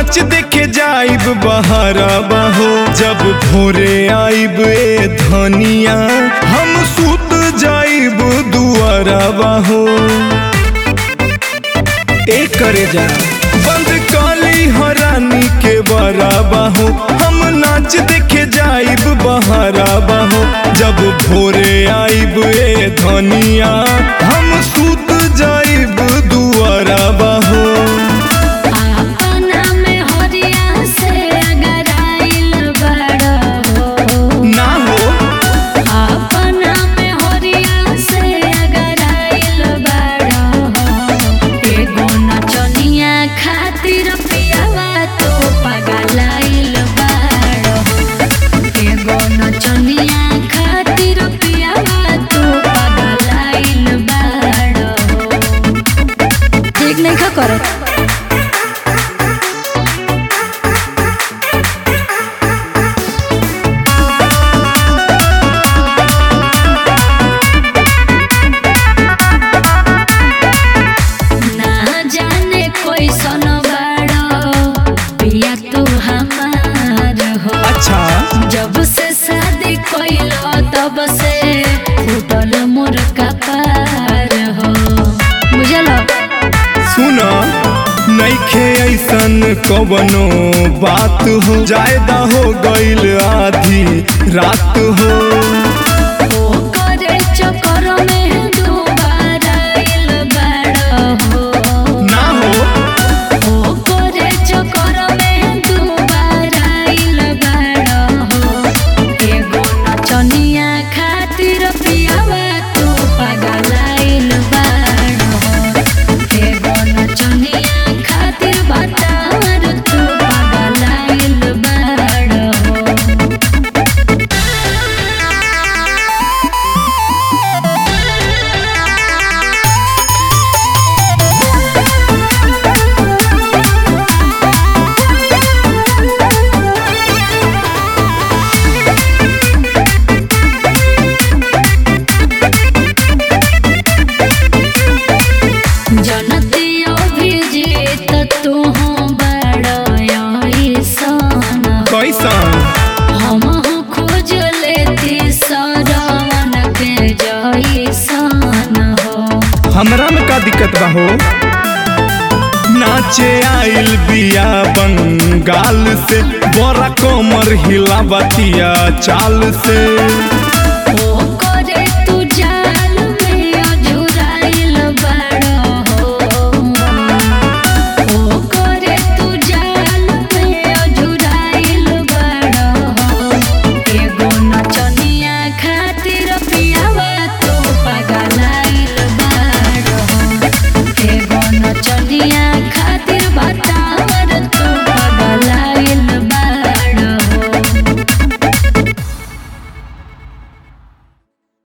नाच देखे जाइब बहरा बाहो जब भोरे आइब ए धनिया हम सुत जाइब दुआरा बाहो ए करे जा बंद काली हरानी के बरा बाहो हम नाच देखे जाइब बहरा बाहो जब भोरे आइब ए धनिया हम सुत जाइब दुआरा बाहो अपना में हरिया से अगर आइल बड़ा हो ना हो अपना में हरिया से अगर आइल बड़ा हो एगो नचनिया खातिर पियावा तो पगलाइल बड़ा हो एगो नचनिया खातिर पियावा तो पगलाइल बड़ा हो ठीक नहीं खा करत ना जाने कोई सन बड़ो पिया तू हमार हो अच्छा जब से शादी कोइलो तब से फूटल मोर कपार हो बुझलो सुन नइखे ऐसन कवनो बात हो जायदा हो गईल आधी रात हो ओ करे चक्कर में दोबारा आइल बड़ा हो ना हो ओ करे चक्कर में दोबारा आइल बड़ा हो एगो नचनिया खातिर पियावा तू पगलाइल बड़ा हो एगो नचनिया खातिर बतावर तू पगलाइल बड़ा हो जनतियो भी जीत तू बड़सन कैसन हम खोज लेती सरवन के जैसन हो हमरा में का दिक्कत बा हो नाचे आइल बिया बंगाल से बड़ा कमर हिला बतिया चाल से